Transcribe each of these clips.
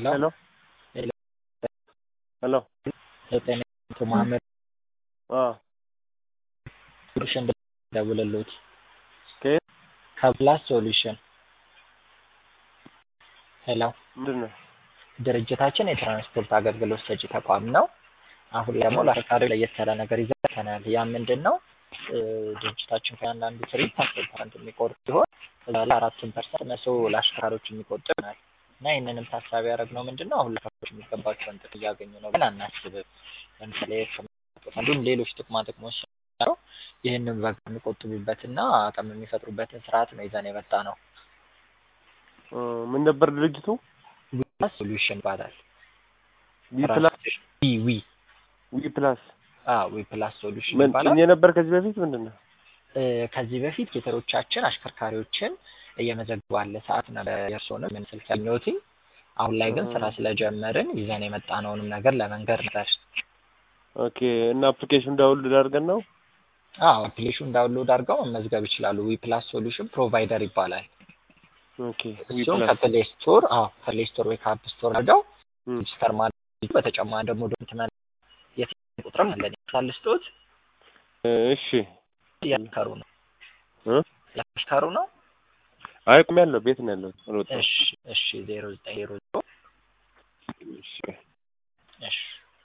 ሄሎ ሄሎ ሄሎ ሄሎ ጤና አቶ መሀመድ አ ሶሉሽን ደውልልዎት ከየት ከፕላስ ሶሉሽን ሄሎ ምንድን ነው? ድርጅታችን የትራንስፖርት አገልግሎት ሰጪ ተቋም ነው። አሁን ደግሞ ለአሽከርካሪዎች ለየት ያለ ነገር ይዘን መጥተናል። ያ ምንድን ነው? ድርጅታችን ከእያንዳንዱ ትርኢት አስር ፐርሰንት የሚቆርጥ ሲሆን እዛ ላይ አራቱን ፐርሰንት መቶ ለአሽከርካሪዎች የሚቆጥብ ይሆናል እና ይህንንም ታሳቢ ያደረግነው ምንድን ነው አሁን ለአሽከርካሪዎች የሚገባቸውን ጥቅም እያገኙ ነው ብለን አናስብም። ለምሳሌ እንዲሁም ሌሎች ጥቅማ ጥቅሞች ሲኖረው ይህንን በጋ የሚቆጥቡበትና አቅም የሚፈጥሩበትን ስርዓት ነው ይዘን የመጣ ነው። እ ምን ነበር ድርጅቱ? ዊፕላስ ሶሉሽን ይባላል። ዊ ፕላስ ዊ ዊ ዊ ፕላስ አዎ ዊፕላስ ሶሉሽን ምን ይባላል። ጭኜ ነበር ከዚህ በፊት ምንድን ነው? እ ከዚህ በፊት ጌተሮቻችን አሽከርካሪዎችን እየመዘገቡ ባለ ሰዓት ነበር የእርስዎንም ምን ስልክ ያገኘሁት። አሁን ላይ ግን ስራ ስለጀመርን ይዘን የመጣነውንም ነገር ለመንገር ነበር። ኦኬ እና አፕሊኬሽን ዳውንሎድ አድርገን ነው? አዎ አፕሊኬሽን ዳውንሎድ አድርገው መመዝገብ ይችላሉ። ዊፕላስ ሶሉሽን ፕሮቫይደር ይባላል። ኦኬ ዊ እሱም ፕላስ ከፕሌይ ስቶር አዎ ከፕሌይ ስቶር ወይ ከአፕ ስቶር አድርገው እም፣ ሬጅስተር ማድረግ በተጨማሪ ደግሞ ዶክመንት የቴሌፎን ቁጥርም አለን ሳልስጦት እሺ እያሽከሩ ነው እ እያሽከሩ ነው። አይ ቆሜያለሁ፣ ቤት ነው ያለሁት አልወጣሁም። እሺ እሺ ዜሮ ዘጠኝ ዜሮ ዜሮ እሺ እሺ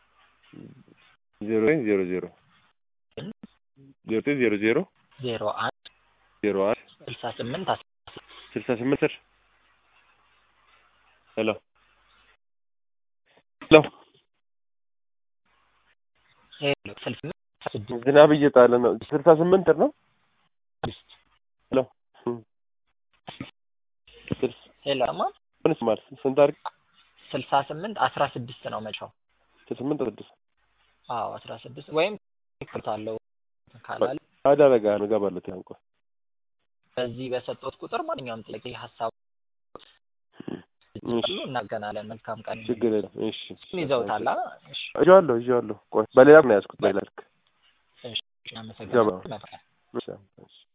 ዜሮ ዘጠኝ ዜሮ ዜሮ ዜሮ ዘጠኝ ዜሮ ዜሮ ዜሮ አንድ ዜሮ አንድ ስልሳ ስምንት አስራ ስልሳ ስምንት ስር ሄሎ ሄሎ ሄሎ ስልሳ ስምንት አስራ ስድስት ዝናብ እየጣለ ነው። ስልሳ ስምንት ስር ነው። ስድስት ሄሎ እም፣ ስልሳ ሄሎ አማ ምንስ ማለት ስንት አድርግ ስልሳ ስምንት አስራ ስድስት ነው መቻው ስልሳ ስምንት ስድስት አዎ አስራ ስድስት ወይም ይክርታለው ካላለ አዳረጋ ነው እገባለሁ። ትናንቆ በዚህ በሰጠሁት ቁጥር ማንኛውም ጥያቄ ሀሳብ እሺ እናገናለን። መልካም ቀን ችግር የለም። እሺ ይዘውታል። አ? እሺ ይዤዋለሁ ይዤዋለሁ። ቆይ በሌላ ነው ያዝኩት። በሌላ ልክ እሺ፣ አመሰግናለሁ። እሺ፣ እሺ